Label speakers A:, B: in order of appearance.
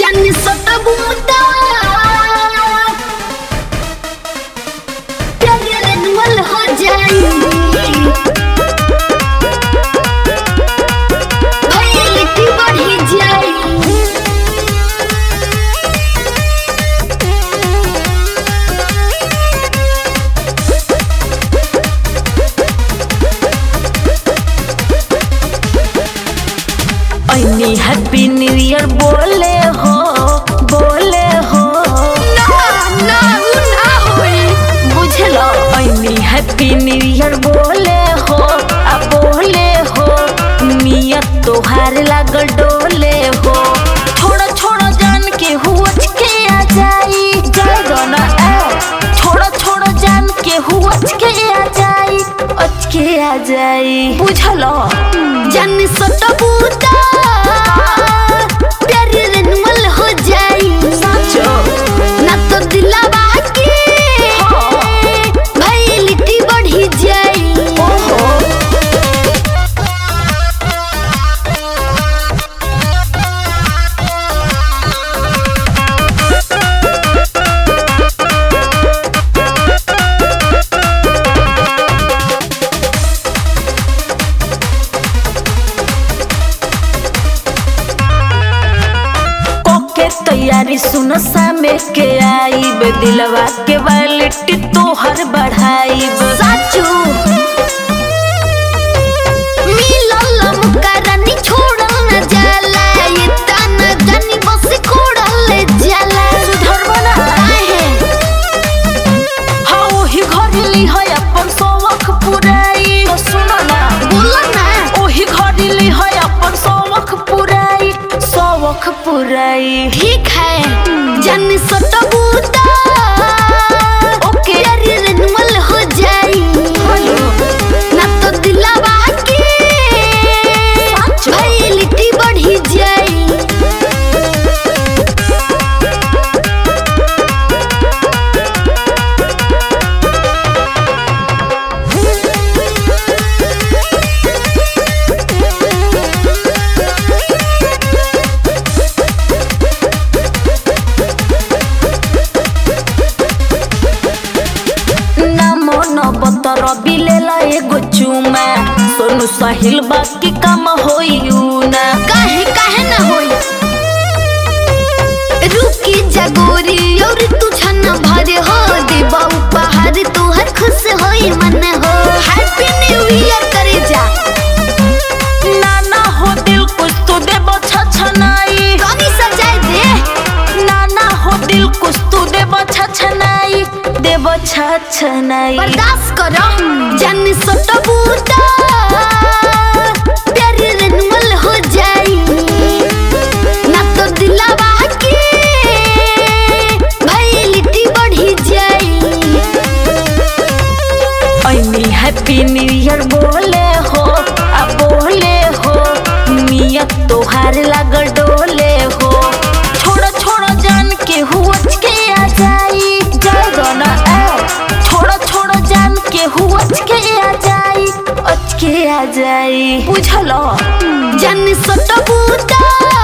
A: जानी सटबूता प्यारे रेनुअल हो जाई भैलिटी बढ़ी जाई
B: ऐनी हैप्पी न्यू ईयर बोले हो बोले हो
A: ना ना उ ना होई
B: बुझलो ऐनी हैप्पी न्यू ईयर बोले हो आ बोले हो नियत तोहार लागल डोले हो छोड़ा छोड़ा जान के हुच के आ जाई जाए दो ना ए छोड़ा छोड़ा जान के हुच के आ जाई अच के आ जाई बुझलो
A: जानी सटबूता प्यारे रेनुअल हो जाई
B: साचो
A: ना तो दिलावा के
B: हाँ।
A: भैलिटी बढ़ी जाई
B: ओहो ओके तैयारी सुन सामे के आईब दिलवा के वालिटी तोहर बढ़ाईब
A: साचू मिलल मुकरनी छोड़ल न जाला ये ताना जानी बस खोड़ल जाला
B: सुधरबो ना
A: काहे
B: हाँ ओही घरली है अपन शौक पुराई तो सुनो ना
A: बोलो ना
B: ओही घरली है अपन शौक पुराई शौक पुराई
A: ठीक है जानी सटबूता
B: ओके
A: प्यारे रेनुअल हो जाई ना तो दिलावा के भैलिटी बढ़ी जाई
B: ना मन बतर बिलेला एगो चुमा सोनू साहिल बाकी काम होई ना
A: काहे काहे ना होई रुकी जगोरी और तुझा न भरे हो देबा उपहार तोहर खुश होई मन हो हैप्पी न्यू ईयर करे जा
B: नाना हो दिल कुछ तो देबो छछनाई
A: कनी सजाए दे
B: नाना हो दिल कुछ तो देबो छछनाई देबो छछनाई
A: बर्दाश्त करो जन सटबूता प्यारे रेनुअल हो जाई ना तो दिलावा के भैलिटी बढ़ी जाई
B: ऐनी हैप्पी न्यू ईयर बोले हो आ बोले हो नियत तोहार लागल डोले हो छोड़ो छोड़ो जान के हुच के आ जाई जाए दो ना ए छोड़ो छोड़ो जान के हुच के आ जाई अच के आ जाई बुझलो
A: जन सटबूता